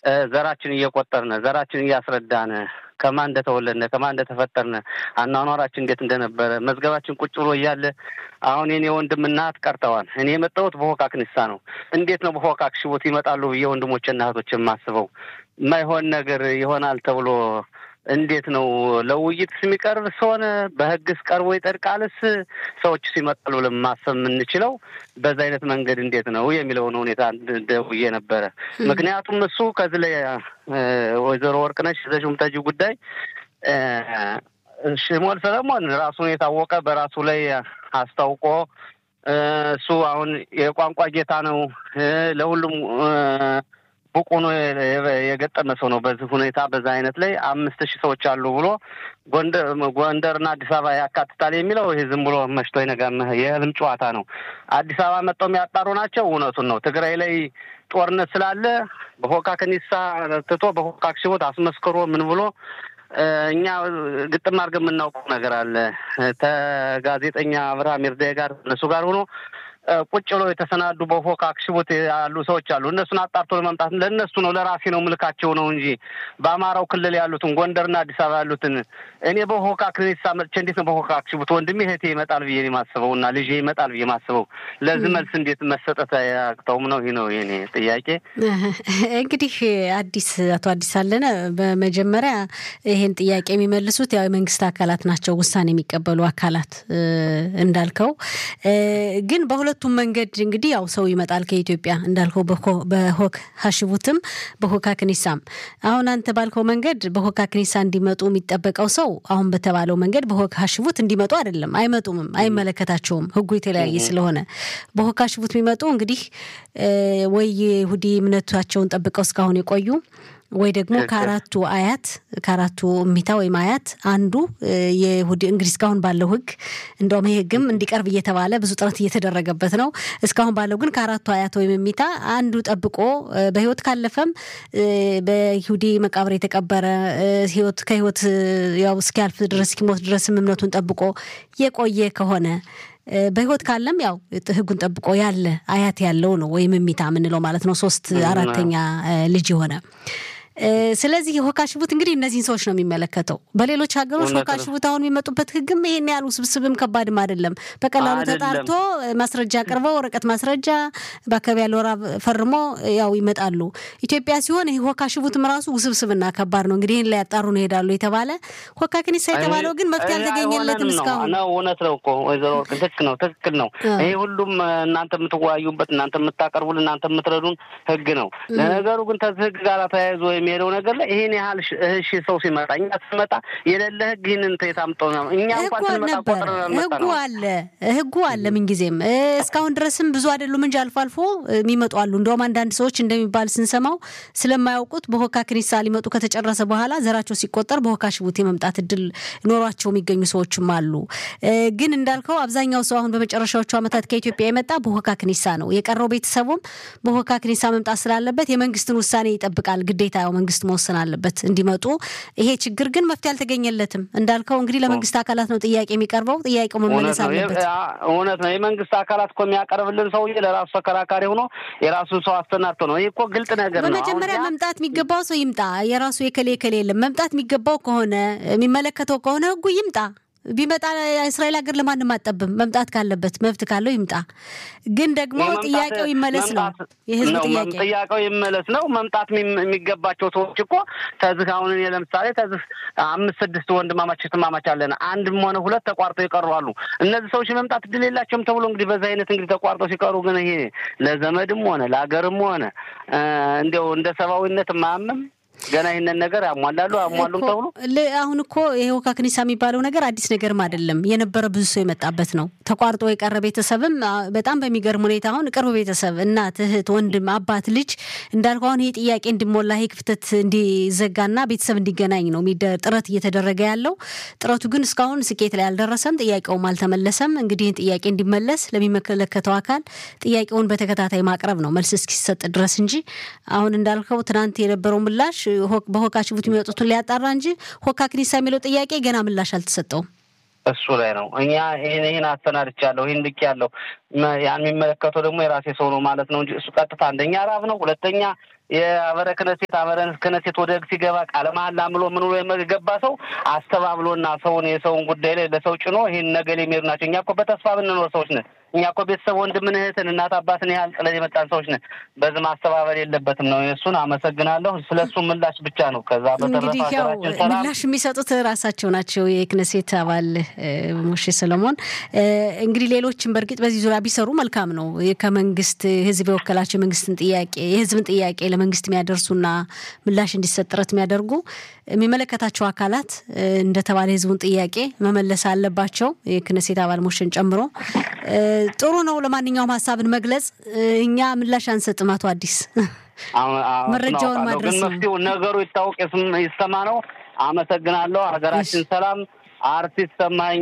ዘራችን እየቆጠርን ዘራችን እያስረዳን ከማን እንደተወለድነ ከማን እንደተፈጠርነ አኗኗራችን እንዴት እንደነበረ መዝገባችን ቁጭ ብሎ እያለ አሁን የኔ ወንድም እናት ቀርተዋል። እኔ የመጣሁት በሆካክ ንሳ ነው። እንዴት ነው በሆካክ ሽቦት ይመጣሉ ብዬ ወንድሞችና እህቶች የማስበው የማይሆን ነገር ይሆናል ተብሎ እንዴት ነው ለውይይት የሚቀርብ ሲሆን በህግስ ቀርቦ ይጠድቃልስ? ሰዎች ሲመጣሉ ብለን ማሰብ የምንችለው በዛ አይነት መንገድ እንዴት ነው የሚለውን ሁኔታ ደውዬ ነበረ። ምክንያቱም እሱ ከዚህ ላይ ወይዘሮ ወርቅነሽ ዘሹም ተጂ ጉዳይ ሽሞል ሰለሞን ራሱን የታወቀ በራሱ ላይ አስታውቆ እሱ አሁን የቋንቋ ጌታ ነው ለሁሉም ብቁ ነው የገጠመ ሰው ነው። በዚህ ሁኔታ በዛ አይነት ላይ አምስት ሺህ ሰዎች አሉ ብሎ ጎንደርና አዲስ አበባ ያካትታል የሚለው ይህ ዝም ብሎ መሽቶ ይነጋም የህልም ጨዋታ ነው። አዲስ አበባ መጥተው የሚያጣሩ ናቸው። እውነቱን ነው። ትግራይ ላይ ጦርነት ስላለ በሆካ ከኒሳ ትቶ በሆካክ ሽቦት አስመስክሮ ምን ብሎ እኛ ግጥም አድርገን የምናውቀው ነገር አለ። ከጋዜጠኛ አብርሃም ይርዳይ ጋር እነሱ ጋር ሆኖ ቁጭ ብሎ የተሰናዱ በፎካክ ሽቦት ያሉ ሰዎች አሉ። እነሱን አጣርቶ ለማምጣት ለእነሱ ነው ለራሴ ነው ምልካቸው ነው እንጂ በአማራው ክልል ያሉትን ጎንደርና አዲስ አበባ ያሉትን እኔ በፎካክ ንሳ መጥቼ እንዴት ነው በፎካክ ሽቦት ወንድሜ እህቴ ይመጣል ብዬ የማስበው እና ልጄ ይመጣል ብዬ ማስበው ለዚህ መልስ እንዴት መሰጠት አያቅተውም ነው። ይህ ነው የኔ ጥያቄ። እንግዲህ አዲስ አቶ አዲስ አለነ በመጀመሪያ ይሄን ጥያቄ የሚመልሱት ያው የመንግስት አካላት ናቸው፣ ውሳኔ የሚቀበሉ አካላት እንዳልከው ግን በሁለ ሁለቱም መንገድ እንግዲህ ያው ሰው ይመጣል ከኢትዮጵያ እንዳልከው በሆክ ሀሽቡትም በሆካ ክኒሳም። አሁን አንተ ባልከው መንገድ በሆካ ክኒሳ እንዲመጡ የሚጠበቀው ሰው አሁን በተባለው መንገድ በሆክ ሀሽቡት እንዲመጡ አይደለም። አይመጡምም፣ አይመለከታቸውም። ህጉ የተለያየ ስለሆነ በሆክ ሀሽቡት የሚመጡ እንግዲህ ወይ ይሁዲ እምነታቸውን ጠብቀው እስካሁን የቆዩ ወይ ደግሞ ከአራቱ አያት ከአራቱ እሚታ ወይም አያት አንዱ የይሁዲ እንግዲህ እስካሁን ባለው ህግ እንደውም ይህ ህግም እንዲቀርብ እየተባለ ብዙ ጥረት እየተደረገበት ነው። እስካሁን ባለው ግን ከአራቱ አያት ወይም እሚታ አንዱ ጠብቆ በህይወት ካለፈም በይሁዲ መቃብር የተቀበረ ህይወት ከህይወት ያው እስኪያልፍ ድረስ እስኪሞት ድረስም እምነቱን ጠብቆ የቆየ ከሆነ በህይወት ካለም ያው ህጉን ጠብቆ ያለ አያት ያለው ነው ወይም እሚታ የምንለው ማለት ነው። ሶስት አራተኛ ልጅ የሆነ ስለዚህ የሆካ ሽቡት እንግዲህ እነዚህን ሰዎች ነው የሚመለከተው። በሌሎች ሀገሮች ሆካ ሽቡት አሁን የሚመጡበት ህግም ይሄን ያህል ውስብስብም ከባድም አይደለም። በቀላሉ ተጣርቶ ማስረጃ አቅርበው ወረቀት ማስረጃ በአካባቢ ያለ ወራ ፈርሞ ያው ይመጣሉ። ኢትዮጵያ ሲሆን ይህ ሆካ ሽቡትም ራሱ ውስብስብና ከባድ ነው። እንግዲህ ይህን ላይ ያጣሩ ነው ይሄዳሉ የተባለ ሆካ ክኒሳ የተባለው ግን መፍትሄ አልተገኘለትም እስካሁን ነው። እውነት ነው እኮ ወይዘሮ ወርቅ ትክክል ነው፣ ትክክል ነው። ይሄ ሁሉም እናንተ የምትወያዩበት እናንተ የምታቀርቡልን እናንተ የምትረዱን ህግ ነው። ለነገሩ ግን ከዚህ ህግ ጋር ተያይዞ የሚሄደው ነገር ላይ ይሄን ያህል እሺ ሰው ሲመጣ እኛ ስንመጣ የሌለ ህግ ይህንን የታምጠው ነው። እኛ እንኳን ስንመጣ ቆጥረ ህጉ አለ ህጉ አለ ምንጊዜም እስካሁን ድረስም ብዙ አይደሉም እንጂ አልፎ አልፎ የሚመጡ አሉ። እንደውም አንዳንድ ሰዎች እንደሚባል ስንሰማው ስለማያውቁት በሆካ ክኒሳ ሊመጡ ከተጨረሰ በኋላ ዘራቸው ሲቆጠር በሆካ ሽቡት የመምጣት እድል ኖሯቸው የሚገኙ ሰዎችም አሉ። ግን እንዳልከው አብዛኛው ሰው አሁን በመጨረሻዎቹ ዓመታት ከኢትዮጵያ የመጣ በሆካ ክኒሳ ነው። የቀረው ቤተሰቡም በሆካ ክኒሳ መምጣት ስላለበት የመንግስትን ውሳኔ ይጠብቃል ግዴታ ያው መንግስት መወሰን አለበት እንዲመጡ። ይሄ ችግር ግን መፍትሄ አልተገኘለትም። እንዳልከው እንግዲህ ለመንግስት አካላት ነው ጥያቄ የሚቀርበው። ጥያቄው መመለስ አለበት። እውነት ነው። የመንግስት አካላት እኮ የሚያቀርብልን ሰውዬ ለራሱ ተከራካሪ ሆኖ የራሱን ሰው አስተናድቶ ነው። ይህ እኮ ግልጥ ነገር ነው። በመጀመሪያ መምጣት የሚገባው ሰው ይምጣ። የራሱ የከሌ የከሌ የለም። መምጣት የሚገባው ከሆነ የሚመለከተው ከሆነ ህጉ ይምጣ። ቢመጣ እስራኤል ሀገር ለማንም አጠብም። መምጣት ካለበት መብት ካለው ይምጣ። ግን ደግሞ ጥያቄው ይመለስ ነው የህዝብ ጥያቄ። ጥያቄው ይመለስ ነው። መምጣት የሚገባቸው ሰዎች እኮ ተዝህ አሁን እኔ ለምሳሌ ተዝህ አምስት ስድስት ወንድማማች እህትማማች አለን። አንድም ሆነ ሁለት ተቋርጠው ይቀሩ አሉ። እነዚህ ሰዎች መምጣት እድል የላቸውም ተብሎ እንግዲህ በዚህ አይነት እንግዲህ ተቋርጠው ሲቀሩ ግን ይሄ ለዘመድም ሆነ ለሀገርም ሆነ እንዲያው እንደ ሰብአዊነት ማያምም ገና ይህንን ነገር ያሟላሉ አሟሉም ተብሎ አሁን እኮ የሆካ ክኒሳ የሚባለው ነገር አዲስ ነገርም አይደለም። የነበረ ብዙ ሰው የመጣበት ነው። ተቋርጦ የቀረ ቤተሰብም በጣም በሚገርም ሁኔታ አሁን ቅርብ ቤተሰብ እናት፣ እህት፣ ወንድም፣ አባት፣ ልጅ እንዳልከው አሁን ይሄ ጥያቄ እንዲሞላ ይሄ ክፍተት እንዲዘጋና ቤተሰብ እንዲገናኝ ነው ጥረት እየተደረገ ያለው። ጥረቱ ግን እስካሁን ስኬት ላይ አልደረሰም። ጥያቄውም አልተመለሰም። እንግዲህ ይህን ጥያቄ እንዲመለስ ለሚመለከተው አካል ጥያቄውን በተከታታይ ማቅረብ ነው መልስ እስኪሰጥ ድረስ እንጂ አሁን እንዳልከው ትናንት የነበረው ምላሽ በሆካ ሽቡት የሚወጡትን ሊያጣራ እንጂ ሆካ ክኒሳ የሚለው ጥያቄ ገና ምላሽ አልተሰጠውም። እሱ ላይ ነው። እኛ ይህን ይህን አሰናድቻለሁ፣ ይህን ልክ ያለው ያን የሚመለከተው ደግሞ የራሴ ሰው ነው ማለት ነው እንጂ እሱ ቀጥታ አንደኛ ራብ ነው፣ ሁለተኛ የአበረ ክነሴት አበረ ክነሴት ወደ ህግ ሲገባ ቃለ መሀላ ምሎ ምን ብሎ የገባ ሰው አስተባብሎና ሰውን የሰውን ጉዳይ ላይ ለሰው ጭኖ ይህን ነገር የሚሄዱ ናቸው። እኛ እኮ በተስፋ ብንኖር ሰዎች ነን። እኛ እኮ ቤተሰብ ወንድምን፣ እህትን፣ እናት አባትን ያህል ጥለን የመጣን ሰዎች ነን። በዚህ ማስተባበል የለበትም ነው። እሱን አመሰግናለሁ። ስለ እሱ ምላሽ ብቻ ነው። ከዛ በተረፈ እንግዲህ ያው ሀገራችን ሰላም ምላሽ የሚሰጡት ራሳቸው ናቸው። የክነሴት አባል ሞሼ ሰለሞን እንግዲህ ሌሎችም በእርግጥ በዚህ ዙሪያ ቢሰሩ መልካም ነው። ከመንግስት ህዝብ የወከላቸው የመንግስትን ጥያቄ የህዝብን ጥያቄ ለመንግስት የሚያደርሱና ምላሽ እንዲሰጥ ጥረት የሚያደርጉ የሚመለከታቸው አካላት እንደተባለ የህዝቡን ጥያቄ መመለስ አለባቸው። የክነሴት አባል ሞሽን ጨምሮ ጥሩ ነው። ለማንኛውም ሀሳብን መግለጽ እኛ ምላሽ አንሰጥም። አቶ አዲስ መረጃውን ማድረስ ግን መፍትሄው ነገሩ ይታወቅ ይሰማ ነው። አመሰግናለሁ። ሀገራችን ሰላም። አርቲስት ሰማኛ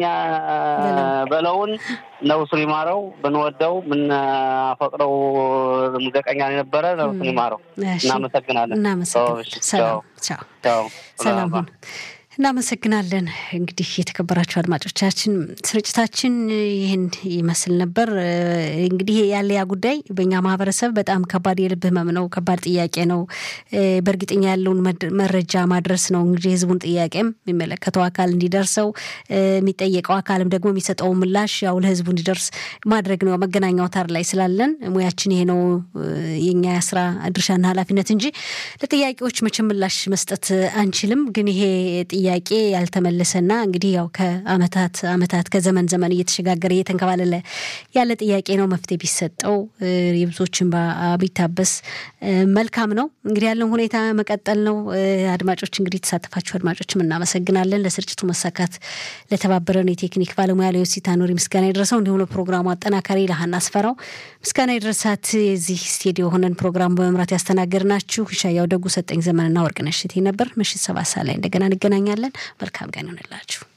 በለውን ነፍሱን ይማረው። ብንወደው ብናፈቅረው ሙዚቀኛ የነበረ ነፍሱን ይማረው። እናመሰግናለን። እናመሰግናለን። ሰላም ቻው። ሰላም ሁን። እናመሰግናለን። እንግዲህ የተከበራችሁ አድማጮቻችን ስርጭታችን ይህን ይመስል ነበር። እንግዲህ ያለ ያ ጉዳይ በእኛ ማህበረሰብ በጣም ከባድ የልብ ህመም ነው። ከባድ ጥያቄ ነው። በእርግጠኛ ያለውን መረጃ ማድረስ ነው እንግዲህ የህዝቡን ጥያቄም የሚመለከተው አካል እንዲደርሰው የሚጠየቀው አካልም ደግሞ የሚሰጠው ምላሽ ያው ለህዝቡ እንዲደርስ ማድረግ ነው። መገናኛ አውታር ላይ ስላለን ሙያችን ይሄ ነው የኛ የስራ ድርሻና ኃላፊነት እንጂ ለጥያቄዎች መቼም ምላሽ መስጠት አንችልም። ግን ይሄ ጥያቄ ያልተመለሰና እንግዲህ ያው ከአመታት አመታት ከዘመን ዘመን እየተሸጋገረ እየተንከባለለ ያለ ጥያቄ ነው። መፍትሄ ቢሰጠው የብዙዎችን ቢታበስ መልካም ነው። እንግዲህ ያለውን ሁኔታ መቀጠል ነው። አድማጮች እንግዲህ የተሳተፋችሁ አድማጮችም እናመሰግናለን። ለስርጭቱ መሳካት ለተባበረን የቴክኒክ ባለሙያ ለዮሲታ ኖሪ ምስጋና የደረሰው እንዲሁም ለፕሮግራሙ አጠናካሪ ለሀና አስፈራው ምስጋና የደረሳት የዚህ ስቱዲዮ ሆነን ፕሮግራሙ በመምራት ያስተናገድናችሁ ሻያው ደጉ፣ ሰጠኝ ዘመንና ወርቅነሽ እቴ ነበር። ምሽት ሰባት ሰዓት ላይ እንደገና እንገናኛለን። መልካም ቀን ይሆንላችሁ።